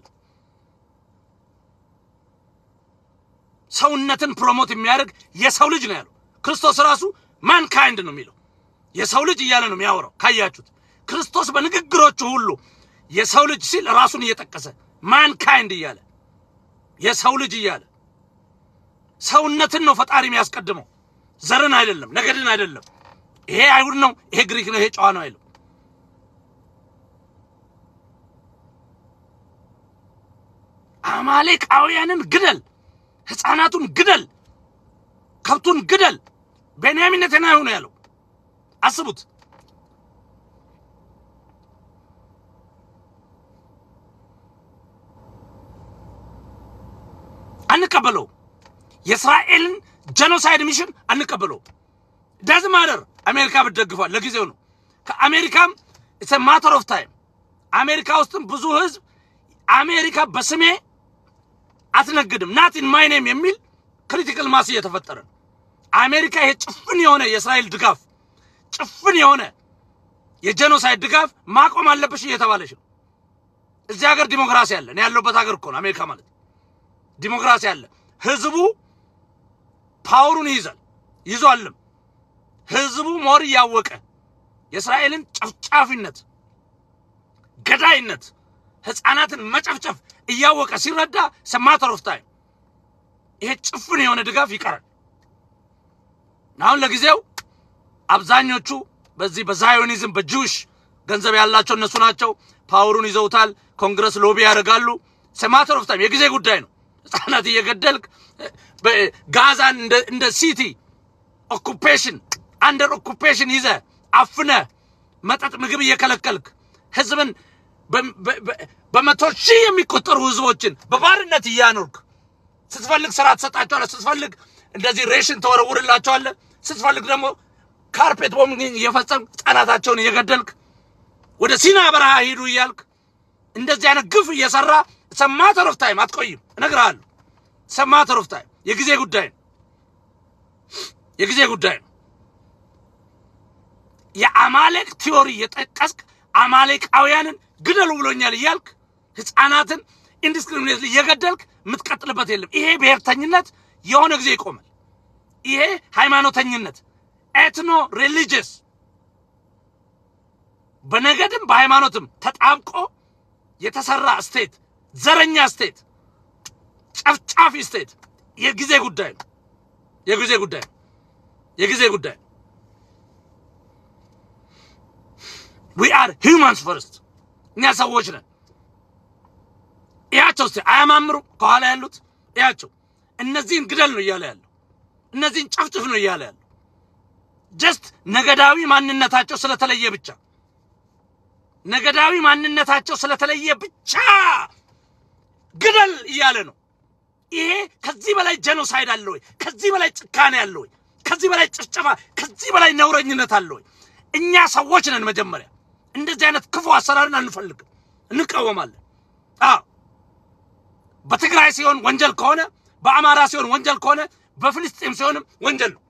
Speaker 1: ሰውነትን ፕሮሞት የሚያደርግ የሰው ልጅ ነው ያለው። ክርስቶስ ራሱ ማንካይንድ ነው የሚለው የሰው ልጅ እያለ ነው የሚያወራው። ካያችሁት ክርስቶስ በንግግሮቹ ሁሉ የሰው ልጅ ሲል ራሱን እየጠቀሰ ማንካይንድ እያለ የሰው ልጅ እያለ ሰውነትን ነው ፈጣሪ የሚያስቀድመው፣ ዘርን አይደለም፣ ነገድን አይደለም። ይሄ አይሁድ ነው፣ ይሄ ግሪክ ነው፣ ይሄ ጨዋ ነው አይልም። አማሌቃውያንን ግደል፣ ሕፃናቱን ግደል፣ ከብቱን ግደል። ቤንያሚን ኔታንያሁ ነው ያለው። አስቡት። አንቀበለው። የእስራኤልን ጀኖሳይድ ሚሽን አንቀበለው። ዳዝ ማደር አሜሪካ ብትደግፏል ለጊዜው ነው። ከአሜሪካም ኢትስ ማተር ኦፍ ታይም። አሜሪካ ውስጥም ብዙ ህዝብ አሜሪካ በስሜ አትነግድም ናት ኢን ማይ ኔም የሚል ክሪቲካል ማስ እየተፈጠረ ነው። አሜሪካ ይሄ ጭፍን የሆነ የእስራኤል ድጋፍ ጭፍን የሆነ የጄኖሳይድ ድጋፍ ማቆም አለብሽ እየተባለች ነው። እዚህ ሀገር ዲሞክራሲ አለ። እኔ ያለሁበት ሀገር እኮ ነው አሜሪካ ማለት። ዲሞክራሲ አለ። ህዝቡ ፓወሩን ይይዛል ይዟልም። ህዝቡ ሞር እያወቀ የእስራኤልን ጨፍጫፊነት፣ ገዳይነት፣ ህፃናትን መጨፍጨፍ እያወቀ ሲረዳ ሰማተር ኦፍ ታይም ይሄ ጭፍን የሆነ ድጋፍ ይቀራል። አሁን ለጊዜው አብዛኞቹ በዚህ በዛዮኒዝም በጁሽ ገንዘብ ያላቸው እነሱ ናቸው። ፓወሩን ይዘውታል። ኮንግረስ ሎቢ ያደርጋሉ። ሰማተር ኦፍ ታይም የጊዜ ጉዳይ ነው። ህፃናት እየገደልክ ጋዛን እንደ ሲቲ ኦኩፔሽን አንደር ኦኩፔሽን ይዘ አፍነ መጠጥ ምግብ እየከለከልክ ህዝብን በመቶ ሺህ የሚቆጠሩ ህዝቦችን በባርነት እያኖርክ ስትፈልግ ስራ ትሰጣቸዋለህ፣ ስትፈልግ እንደዚህ ሬሽን ተወረውርላቸዋለህ፣ ስትፈልግ ደግሞ ካርፔት ቦምቢንግ እየፈጸም ህጻናታቸውን እየገደልክ ወደ ሲና በረሃ ሂዱ እያልክ እንደዚህ አይነት ግፍ እየሰራ ሰማተር ኦፍ ታይም አትቆይም። እነግርሃለሁ። ሰማተር ኦፍ ታይም የጊዜ ጉዳይ ነው። የጊዜ ጉዳይ ነው። የአማሌቅ ቲዮሪ የጠቀስክ አማሌቃውያንን ግደሉ ብሎኛል እያልክ ህፃናትን ኢንዲስክሪሚኔት እየገደልክ የምትቀጥልበት የለም። ይሄ ብሔርተኝነት የሆነ ጊዜ ይቆማል። ይሄ ሃይማኖተኝነት ኤትኖ ሪሊጂየስ በነገድም በሃይማኖትም ተጣብቆ የተሰራ ስቴት፣ ዘረኛ ስቴት፣ ጨፍጫፊ ስቴት የጊዜ ጉዳይ ነው። የጊዜ ጉዳይ ነው። የጊዜ ጉዳይ ነው። ዊ አር ሂውማንስ ፈርስት እኛ ሰዎች ነን። እያቸው እስቲ አያማምሩ? ከኋላ ያሉት እያቸው። እነዚህን ግደል ነው እያለ ያለው፣ እነዚህን ጨፍጭፍ ነው እያለ ያለው። ጀስት ነገዳዊ ማንነታቸው ስለተለየ ብቻ ነገዳዊ ማንነታቸው ስለተለየ ብቻ ግደል እያለ ነው። ይሄ ከዚህ በላይ ጄኖሳይድ አለ ወይ? ከዚህ በላይ ጭካኔ አለ ወይ? ከዚህ በላይ ጭፍጨፋ፣ ከዚህ በላይ ነውረኝነት አለ ወይ? እኛ ሰዎች ነን። መጀመሪያ እንደዚህ አይነት ክፉ አሰራርን አንፈልግም፣ እንቃወማለን። አዎ በትግራይ ሲሆን ወንጀል ከሆነ በአማራ ሲሆን ወንጀል ከሆነ በፍልስጤም ሲሆንም ወንጀል ነው።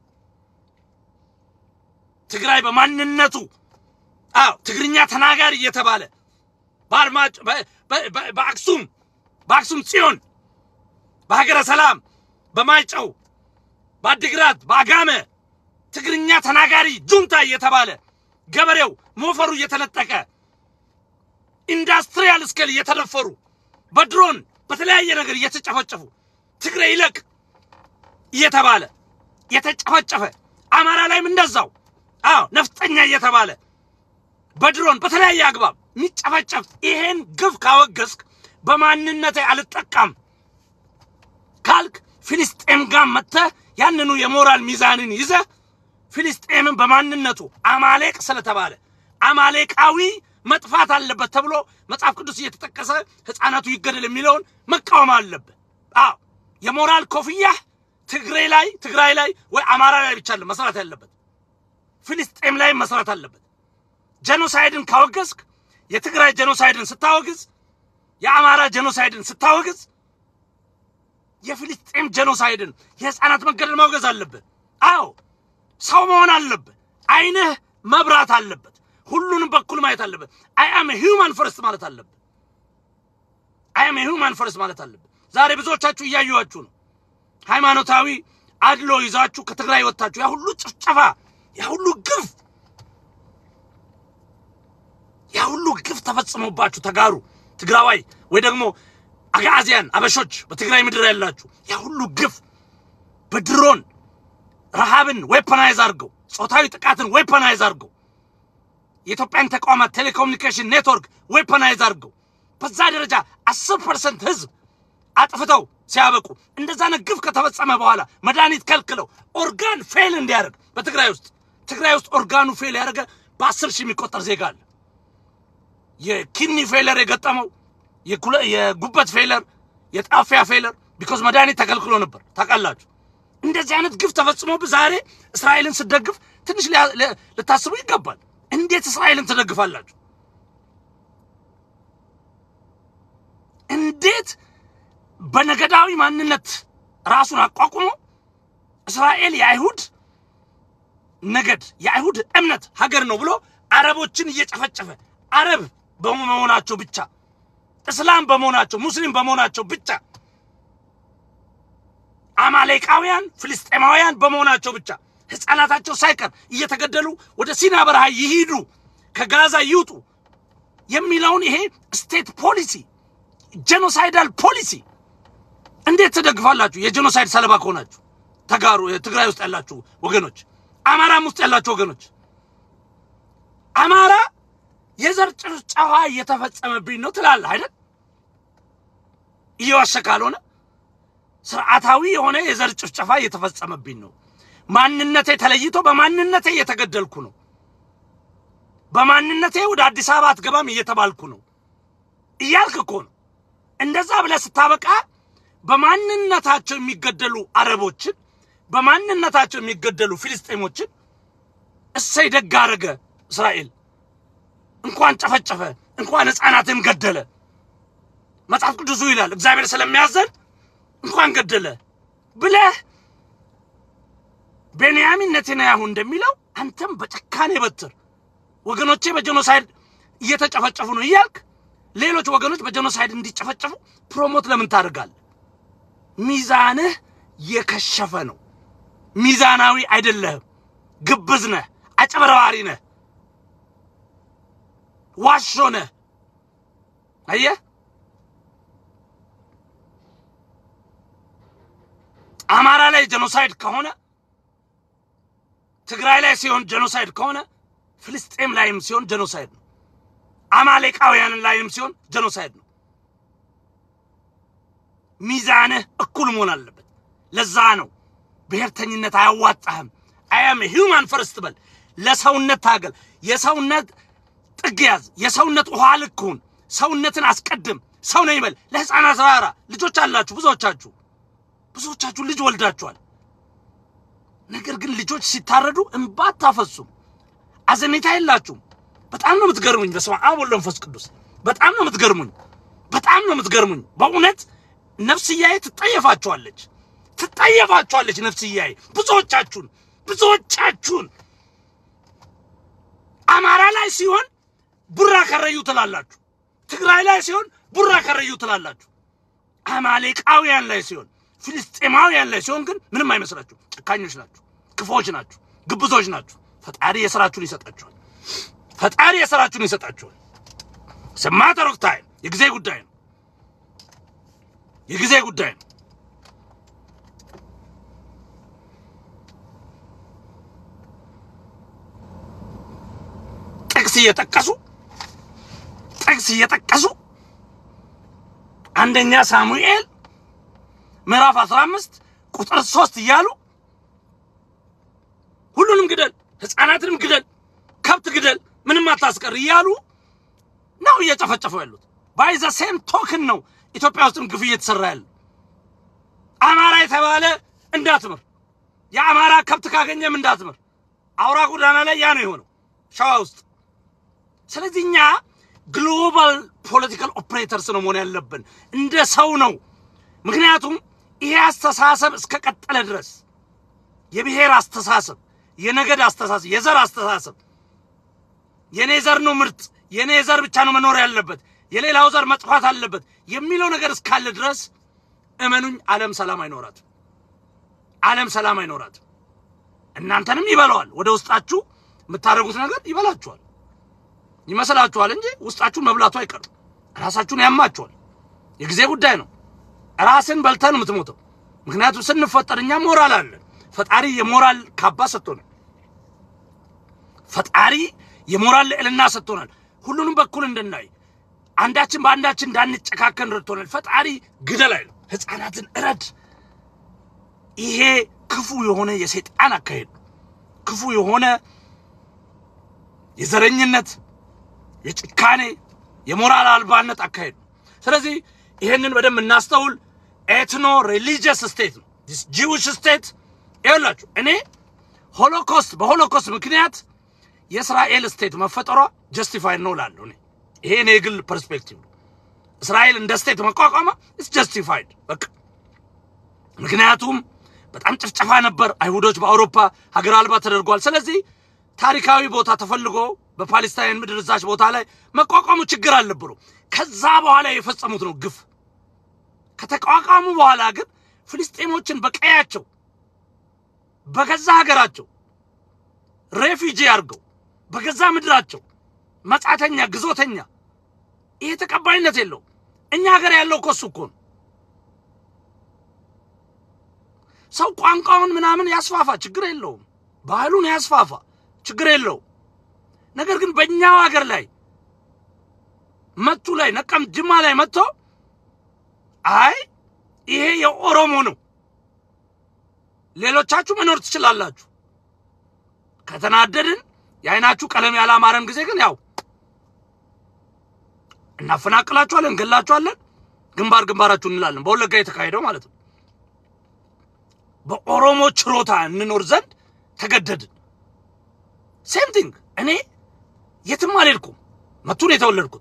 Speaker 1: ትግራይ በማንነቱ አዎ ትግርኛ ተናጋሪ እየተባለ በአድማጭ በአክሱም በአክሱም ጽዮን በሀገረ ሰላም በማይጨው በአዲግራት በአጋመ ትግርኛ ተናጋሪ ጁንታ እየተባለ ገበሬው ሞፈሩ እየተነጠቀ ኢንዳስትሪያል ስኬል እየተደፈሩ በድሮን በተለያየ ነገር እየተጨፈጨፉ ትግራይ ይለቅ እየተባለ የተጨፈጨፈ አማራ ላይም እንደዛው አዎ ነፍጠኛ እየተባለ በድሮን በተለያየ አግባብ የሚጨፈጨፍ ይሄን ግፍ ካወገዝክ በማንነቴ አልጠቃም ካልክ ፊልስጤም ጋር መጥተህ ያንኑ የሞራል ሚዛንን ይዘህ ፊልስጤምን በማንነቱ አማሌቅ ስለተባለ አማሌቃዊ መጥፋት አለበት ተብሎ መጽሐፍ ቅዱስ እየተጠቀሰ ሕፃናቱ ይገደል የሚለውን መቃወም አለብህ። አዎ የሞራል ኮፍያህ ትግሬ ላይ ትግራይ ላይ ወይ አማራ ላይ ብቻ መስራት ያለበት ፊልስጤም ላይ መስራት አለበት። ጄኖሳይድን ካወገዝክ የትግራይ ጄኖሳይድን ስታወግዝ፣ የአማራ ጄኖሳይድን ስታወግዝ፣ የፊልስጤም ጄኖሳይድን የህፃናት መገደል ማውገዝ አለብህ። አዎ ሰው መሆን አለብህ። አይንህ መብራት አለበት። ሁሉንም በኩል ማየት አለበት። አይ አም ሂውማን ፈርስት ማለት አለብህ። አይ አም ሂውማን ፈርስት ማለት አለብህ። ዛሬ ብዙዎቻችሁ እያዩዋችሁ ነው። ሃይማኖታዊ አድሎ ይዛችሁ ከትግራይ ወጥታችሁ ያ ሁሉ ጭፍጨፋ፣ ያ ሁሉ ግፍ ያ ሁሉ ግፍ ተፈጽሞባችሁ ተጋሩ ትግራዋይ ወይ ደግሞ አጋዚያን አበሾች በትግራይ ምድር ያላችሁ ያ ሁሉ ግፍ በድሮን ረሃብን ዌፐናይዝ አድርገው ጾታዊ ጥቃትን ዌፐናይዝ አድርገው የኢትዮጵያን ተቋማት ቴሌኮሙኒኬሽን ኔትወርክ ዌፐናይዝ አድርገው በዛ ደረጃ አስር ፐርሰንት ህዝብ አጥፍተው ሲያበቁ እንደዛ አይነት ግፍ ከተፈጸመ በኋላ መድኃኒት ከልክለው ኦርጋን ፌል እንዲያደርግ በትግራይ ውስጥ ትግራይ ውስጥ ኦርጋኑ ፌል ያደረገ በአስር ሺህ የሚቆጠር ዜጋ አለ። የኪድኒ ፌለር የገጠመው የጉበት ፌለር፣ የጣፊያ ፌለር ቢኮዝ መድኃኒት ተከልክሎ ነበር። ታውቃላችሁ። እንደዚህ አይነት ግፍ ተፈጽሞብህ ዛሬ እስራኤልን ስደግፍ ትንሽ ልታስቡ ይገባል። እንዴት እስራኤልን ትደግፋላችሁ? እንዴት በነገዳዊ ማንነት ራሱን አቋቁሞ እስራኤል የአይሁድ ነገድ የአይሁድ እምነት ሀገር ነው ብሎ አረቦችን እየጨፈጨፈ አረብ በመሆናቸው ብቻ እስላም በመሆናቸው ሙስሊም በመሆናቸው ብቻ አማሌቃውያን ፍልስጤማውያን በመሆናቸው ብቻ ሕፃናታቸው ሳይቀር እየተገደሉ ወደ ሲና በረሃ ይሂዱ፣ ከጋዛ ይውጡ የሚለውን ይሄ ስቴት ፖሊሲ ጄኖሳይዳል ፖሊሲ እንዴት ትደግፋላችሁ? የጄኖሳይድ ሰለባ ከሆናችሁ ተጋሩ። ትግራይ ውስጥ ያላችሁ ወገኖች፣ አማራም ውስጥ ያላችሁ ወገኖች አማራ የዘር ጭፍጨፋ እየተፈጸመብኝ ነው ትላለህ አይደል? እየዋሸ ካልሆነ ስርዓታዊ የሆነ የዘር ጭፍጨፋ እየተፈጸመብኝ ነው፣ ማንነቴ ተለይቶ በማንነቴ እየተገደልኩ ነው፣ በማንነቴ ወደ አዲስ አበባ አትገባም እየተባልኩ ነው እያልክ እኮ ነው። እንደዛ ብለህ ስታበቃ በማንነታቸው የሚገደሉ አረቦችን በማንነታቸው የሚገደሉ ፊልስጤሞችን እሰይ ደግ አደረገ እስራኤል እንኳን ጨፈጨፈ፣ እንኳን ሕፃናትን ገደለ። መጽሐፍ ቅዱሱ ይላል እግዚአብሔር ስለሚያዘን እንኳን ገደለ ብለህ ቤንያሚን ኔታንያሁ እንደሚለው አንተም በጨካኔ በትር ወገኖቼ በጀኖሳይድ እየተጨፈጨፉ ነው እያልክ ሌሎች ወገኖች በጀኖሳይድ እንዲጨፈጨፉ ፕሮሞት ለምን ታደርጋለህ? ሚዛንህ የከሸፈ ነው። ሚዛናዊ አይደለህም። ግብዝ ነህ፣ አጨበርባሪ ነህ፣ ዋሾ ነህ። አየህ፣ አማራ ላይ ጀኖሳይድ ከሆነ ትግራይ ላይ ሲሆን ጀኖሳይድ ከሆነ ፍልስጤም ላይም ሲሆን ጀኖሳይድ ነው። አማሌቃውያን ላይም ሲሆን ጀኖሳይድ ነው። ሚዛንህ እኩል መሆን አለበት። ለዛ ነው ብሔርተኝነት አያዋጣህም። አያም ሂውማን ፈርስት በል። ለሰውነት ታገል። የሰውነት ጥግ ያዝ። የሰውነት ውሃ ልክ ሁን። ሰውነትን አስቀድም። ሰው ነኝ በል። ለሕፃናት ራራ። ልጆች አላችሁ ብዙዎቻችሁ ብዙዎቻችሁ ልጅ ወልዳችኋል። ነገር ግን ልጆች ሲታረዱ እንባ አታፈሱም። አዘኔታ የላችሁም። በጣም ነው የምትገርሙኝ። በስመ አብ ወወልድ ወመንፈስ ቅዱስ በጣም ነው የምትገርሙኝ። በጣም ነው የምትገርሙኝ። በእውነት ነፍስያዬ ትጠየፋችኋለች፣ ትጠየፋችኋለች ነፍስያዬ። ብዙዎቻችሁን ብዙዎቻችሁን አማራ ላይ ሲሆን ቡራ ከረዩ ትላላችሁ፣ ትግራይ ላይ ሲሆን ቡራ ከረዩ ትላላችሁ። አማሌቃውያን ላይ ሲሆን ፊልስጤማውያን ላይ ሲሆን ግን ምንም አይመስላችሁ። ጨካኞች ናችሁ፣ ክፎች ናችሁ፣ ግብዞች ናችሁ። ፈጣሪ የስራችሁን ይሰጣችኋል። ፈጣሪ የስራችሁን ይሰጣችኋል። ስማተር ኦፍ ታይም የጊዜ ጉዳይ ነው። የጊዜ ጉዳይ ነው። ጥቅስ እየጠቀሱ ጥቅስ እየጠቀሱ አንደኛ ሳሙኤል ምዕራፍ 15 ቁጥር 3 እያሉ ሁሉንም ግደል፣ ህፃናትንም ግደል፣ ከብት ግደል፣ ምንም አታስቀር እያሉ ነው እየጨፈጨፉ ያሉት። ባይ ዘ ሴም ቶክን ነው ኢትዮጵያ ውስጥም ግፍ እየተሰራ ያለ። አማራ የተባለ እንዳትምር፣ የአማራ ከብት ካገኘም እንዳትምር። አውራ ጎዳና ላይ ያ ነው የሆነው ሸዋ ውስጥ። ስለዚህ እኛ ግሎባል ፖለቲካል ኦፕሬተርስ ነው መሆን ያለብን፣ እንደ ሰው ነው። ምክንያቱም ይሄ አስተሳሰብ እስከ ቀጠለ ድረስ የብሔር አስተሳሰብ፣ የነገድ አስተሳሰብ፣ የዘር አስተሳሰብ የኔ ዘር ነው ምርጥ፣ የኔ ዘር ብቻ ነው መኖር ያለበት፣ የሌላው ዘር መጥፋት አለበት የሚለው ነገር እስካለ ድረስ እመኑኝ፣ ዓለም ሰላም አይኖራትም። ዓለም ሰላም አይኖራትም። እናንተንም ይበላዋል። ወደ ውስጣችሁ የምታደርጉት ነገር ይበላችኋል ይመስላችኋል እንጂ ውስጣችሁን መብላቱ አይቀርም። ራሳችሁን ያማችኋል። የጊዜ ጉዳይ ነው። ራስን በልተህ ነው የምትሞተው። ምክንያቱም ስንፈጠር እኛ ሞራል አለን። ፈጣሪ የሞራል ካባ ሰጥቶናል። ፈጣሪ የሞራል ልዕልና ሰጥቶናል። ሁሉንም በኩል እንድናይ አንዳችን በአንዳችን እንዳንጨካከን ረድቶናል። ፈጣሪ ግደል አይልም፣ ሕፃናትን እረድ። ይሄ ክፉ የሆነ የሰይጣን አካሄድ ነው። ክፉ የሆነ የዘረኝነት፣ የጭካኔ፣ የሞራል አልባነት አካሄድ ነው። ስለዚህ ይሄንን በደንብ እናስተውል። ኤትኖ ሪሊጂየስ ስቴት ነው ዲስ ጂዊሽ ስቴት። ይኸውላችሁ እኔ ሆሎኮስት በሆሎኮስት ምክንያት የእስራኤል ስቴት መፈጠሯ ጀስቲፋይድ ነው እላለሁ። እኔ ይሄ እኔ የግል ፐርስፔክቲቭ ነው። እስራኤል እንደ ስቴት መቋቋሟ ኢስ ጀስቲፋይድ በቃ። ምክንያቱም በጣም ጭፍጨፋ ነበር። አይሁዶች በአውሮፓ ሀገር አልባ ተደርጓል። ስለዚህ ታሪካዊ ቦታ ተፈልጎ በፓሌስታይን ምድር እዛች ቦታ ላይ መቋቋሙ ችግር አልነበሩ። ከዛ በኋላ የፈጸሙት ነው ግፍ። ከተቋቋሙ በኋላ ግን ፍልስጤሞችን በቀያቸው በገዛ ሀገራቸው ሬፊጂ አድርገው በገዛ ምድራቸው መጻተኛ፣ ግዞተኛ ይሄ ተቀባይነት የለውም። እኛ ሀገር ያለው እኮ እሱ እኮ ነው። ሰው ቋንቋውን ምናምን ያስፋፋ፣ ችግር የለውም። ባህሉን ያስፋፋ፣ ችግር የለውም። ነገር ግን በእኛው ሀገር ላይ መቱ ላይ ነቀምት፣ ጅማ ላይ መጥቶ አይ ይሄ የኦሮሞ ነው፣ ሌሎቻችሁ መኖር ትችላላችሁ። ከተናደድን የአይናችሁ ቀለም ያላማረን ጊዜ ግን ያው እናፈናቅላችኋለን፣ እንገላችኋለን፣ ግንባር ግንባራችሁ እንላለን። በወለጋ የተካሄደው ማለት ነው። በኦሮሞ ችሮታ እንኖር ዘንድ ተገደድን። ሴም ቲንግ እኔ የትም አልሄድኩም። መቱ ነው የተወለድኩት።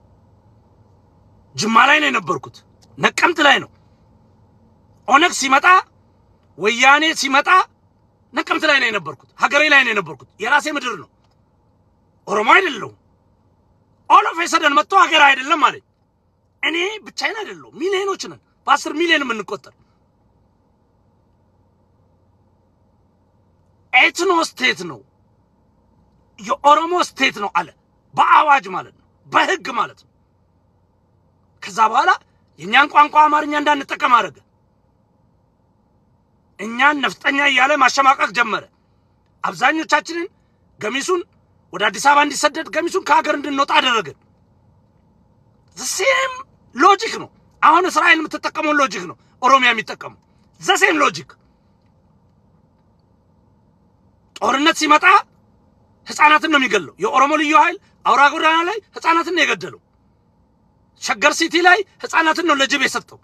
Speaker 1: ጅማ ላይ ነው የነበርኩት። ነቀምት ላይ ነው። ኦነግ ሲመጣ ወያኔ ሲመጣ ነቀምት ላይ ነው የነበርኩት። ሀገሬ ላይ ነው የነበርኩት። የራሴ ምድር ነው። ኦሮሞ አይደለሁም። ኦል ኦፍ ሰደን መጥቶ ሀገር አይደለም አለኝ። እኔ ብቻዬን አይደለሁም። ሚሊዮኖች ነን፣ በአስር ሚሊዮን የምንቆጠር ኤትኖ ስቴት ነው የኦሮሞ ስቴት ነው አለ። በአዋጅ ማለት ነው፣ በህግ ማለት ነው። ከዛ በኋላ የእኛን ቋንቋ አማርኛ እንዳንጠቀም አደረገ። እኛን ነፍጠኛ እያለ ማሸማቀቅ ጀመረ። አብዛኞቻችንን ገሚሱን ወደ አዲስ አበባ እንዲሰደድ ገሚሱን ከሀገር እንድንወጣ አደረገን። ዘሴም ሎጂክ ነው። አሁን እስራኤል የምትጠቀመውን ሎጂክ ነው ኦሮሚያ የሚጠቀሙ ዘሴም ሎጂክ። ጦርነት ሲመጣ ህፃናትን ነው የሚገለው። የኦሮሞ ልዩ ኃይል አውራ ጎዳና ላይ ህፃናትን ነው የገደለው። ሸገር ሲቲ ላይ ህፃናትን ነው ለጅብ የሰጠው።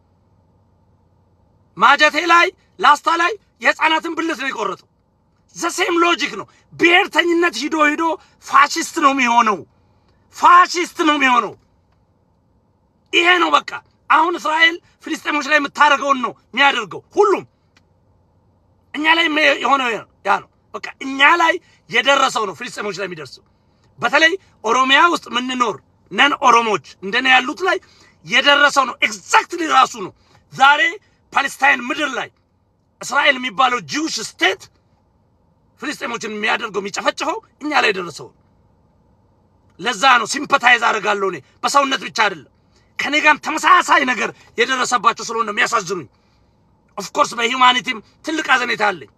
Speaker 1: ማጀቴ ላይ ላስታ ላይ የህፃናትን ብልት ነው የቆረጠው። ዘሴም ሎጂክ ነው። ብሔርተኝነት ሂዶ ሂዶ ፋሽስት ነው የሚሆነው። ፋሽስት ነው የሚሆነው። ይሄ ነው በቃ። አሁን እስራኤል ፍልስጤሞች ላይ የምታደርገውን ነው የሚያደርገው። ሁሉም እኛ ላይ የሆነው ያ ነው በቃ። እኛ ላይ የደረሰው ነው ፍልስጤሞች ላይ የሚደርሰው። በተለይ ኦሮሚያ ውስጥ የምንኖር ነን ኦሮሞዎች እንደኔ ያሉት ላይ የደረሰው ነው። ኤግዛክትሊ ራሱ ነው ዛሬ ፓሌስታይን ምድር ላይ እስራኤል የሚባለው ጂውሽ ስቴት ፍልስጤሞችን የሚያደርገው የሚጨፈጭፈው እኛ ላይ የደረሰው ነው። ለዛ ነው ሲምፐታይዝ አደርጋለሁ እኔ በሰውነት ብቻ አይደለም ከኔ ጋርም ተመሳሳይ ነገር የደረሰባቸው ስለሆነ ነው የሚያሳዝኑኝ። ኦፍኮርስ በሂውማኒቲም ትልቅ አዘኔታ አለኝ።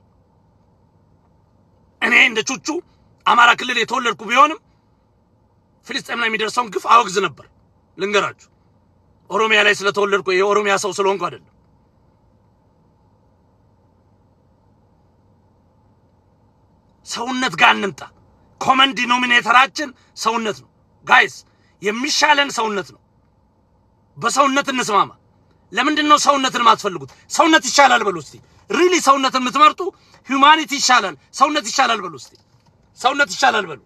Speaker 1: እኔ እንደ ቹቹ አማራ ክልል የተወለድኩ ቢሆንም ፍልስጤም ላይ የሚደርሰውን ግፍ አወግዝ ነበር። ልንገራችሁ፣ ኦሮሚያ ላይ ስለተወለድኩ የኦሮሚያ ሰው ስለሆንኩ አይደለም። ሰውነት ጋር እንምጣ። ኮመን ዲኖሚኔተራችን ሰውነት ነው ጋይስ፣ የሚሻለን ሰውነት ነው። በሰውነት እንስማማ። ለምንድን ነው ሰውነትን የማትፈልጉት? ሰውነት ይሻላል በሉ እስቲ። ሪሊ ሰውነትን የምትመርጡ ሂውማኒቲ ይሻላል፣ ሰውነት ይሻላል በሉ እስቲ። ሰውነት ይሻላል በሉ።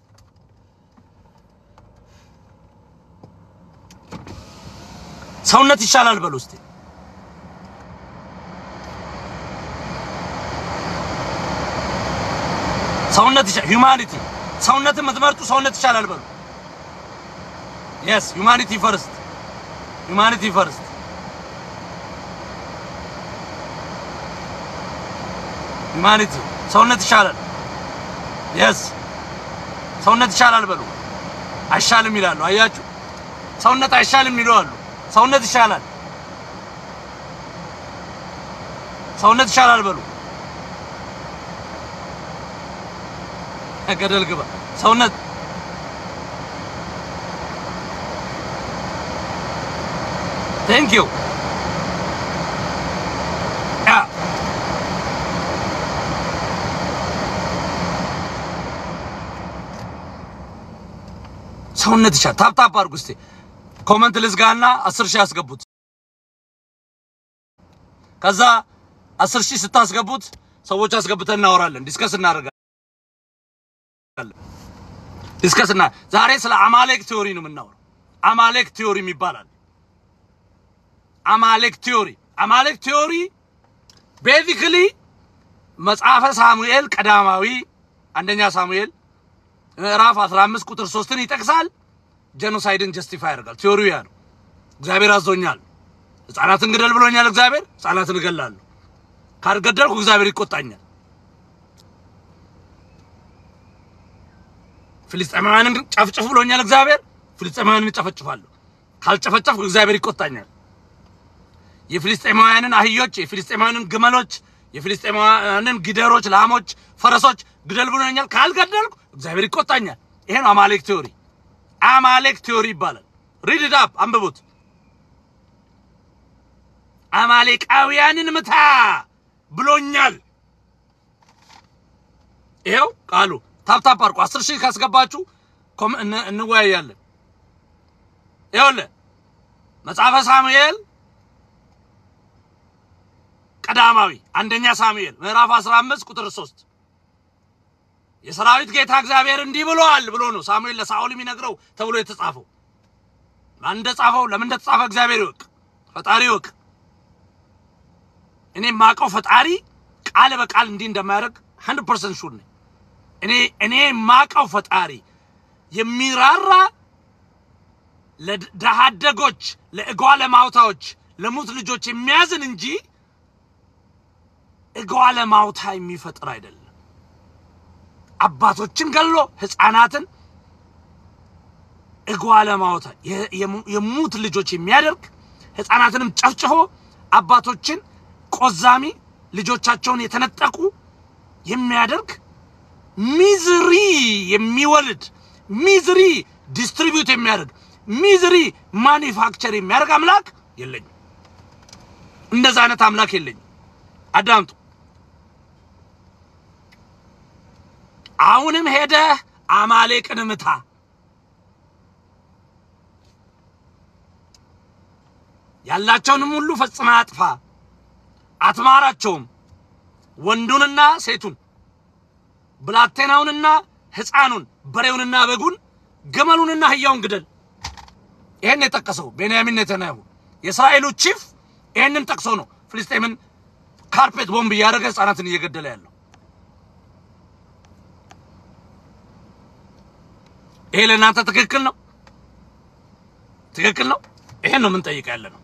Speaker 1: ሰውነት ይሻላል በሉ እስቲ። ሰውነት ይሻላል፣ ሂውማኒቲ። ሰውነትን የምትመርጡ ሰውነት ይሻላል በሉ። የስ ሂውማኒቲ ፈርስት፣ ሂውማኒቲ ፈርስት። ሂውማኒቲ ሰውነት ይሻላል። የስ ሰውነት ይሻላል በሉ። አይሻልም ይላሉ። አያችሁ፣ ሰውነት አይሻልም ይሉ አሉ። ሰውነት ይሻላል፣ ሰውነት ይሻላል በሉ። ገደል ግባ ሰውነት ቴንክ ዩ ሰውነት ይሻል። ታፕ ታፕ አድርጉ እስቲ ኮመንት ልዝጋና አስር ሺህ ያስገቡት። ከዛ አስር ሺህ ስታስገቡት ሰዎች አስገብተን እናወራለን፣ ዲስከስ እናደርጋለን። ዲስከስ እና ዛሬ ስለ አማሌክ ቲዮሪ ነው የምናወራው። አማሌክ ቲዮሪ ይባላል። አማሌክ ቲዮሪ አማሌክ ቲዮሪ ቤዚክሊ መጽሐፈ ሳሙኤል ቀዳማዊ አንደኛ ሳሙኤል ምዕራፍ 15 ቁጥር 3ን ይጠቅሳል። ጄኖሳይድን ጀስቲፋይ ያደርጋል። ቲዮሪው ያ ነው። እግዚአብሔር አዞኛል፣ ህፃናትን ግደል ብሎኛል። እግዚአብሔር ህፃናትን እገላለሁ፣ ካልገደልኩ እግዚአብሔር ይቆጣኛል። ፍልስጤማውያንን ጨፍጭፍ ብሎኛል እግዚአብሔር፣ ፍልስጤማውያንን እጨፈጭፋለሁ፣ ካልጨፈጨፍኩ እግዚአብሔር ይቆጣኛል። የፍልስጤማውያንን አህዮች፣ የፍልስጤማውያንን ግመሎች፣ የፍልስጤማውያንን ጊደሮች፣ ላሞች፣ ፈረሶች ግደል ብሎኛል፣ ካልገደልኩ እግዚአብሔር ይቆጣኛል። ይሄ ነው አማሌክ ቲዮሪ። አማሌክ ቲዮሪ ይባላል። ሪድ ኢት አፕ አንብቡት። አማሌቃውያንን ምታ ብሎኛል። ይሄው ቃሉ ታፕታፕ አድርጉ። አስር ሺህ ካስገባችሁ ኮም እን- እንወያያለን። ይኸውልህ መጽሐፈ ሳሙኤል ቀዳማዊ አንደኛ ሳሙኤል ምዕራፍ 15 ቁጥር 3 የሰራዊት ጌታ እግዚአብሔር እንዲህ ብሏል ብሎ ነው ሳሙኤል ለሳኦል የሚነግረው ተብሎ የተጻፈው። ማን እንደጻፈው ለምን እንደተጻፈ እግዚአብሔር ይወቅ፣ ፈጣሪ ይወቅ። እኔ የማውቀው ፈጣሪ ቃል በቃል እንዲህ እንደማያደርግ 100% ሹር ነኝ። እኔ እኔ የማውቀው ፈጣሪ የሚራራ ለድሃ አደጎች፣ ለእጓለ ማውታዎች፣ ለሙት ልጆች የሚያዝን እንጂ እጓለ ማውታ የሚፈጥር አይደለም። አባቶችን ገሎ ህፃናትን እጓለ ማውታ የሙት ልጆች የሚያደርግ ህፃናትንም ጨፍጭፎ አባቶችን ቆዛሚ ልጆቻቸውን የተነጠቁ የሚያደርግ ሚዝሪ የሚወልድ ሚዝሪ ዲስትሪቢዩት የሚያደርግ ሚዝሪ ማኒፋክቸር የሚያደርግ አምላክ የለኝም። እንደዛ አይነት አምላክ የለኝም። አዳምጡ። አሁንም ሄደህ አማሌቅን ምታ። ያላቸውንም ሁሉ ፈጽመህ አጥፋ፣ አትማራቸውም። ወንዱንና ሴቱን፣ ብላቴናውንና ሕፃኑን፣ በሬውንና በጉን፣ ግመሉንና አህያውን ግደል። ይሄን የጠቀሰው ቤንያሚን ኔታንያሁ የእስራኤሉ ቺፍ ይሄንን ጠቅሶ ነው ፍልስጤምን ካርፔት ቦምብ እያደረገ ህፃናትን እየገደለ ያለው። ይሄ ለእናንተ ትክክል ነው? ትክክል ነው? ይሄን ነው የምንጠይቅ ያለ ነው።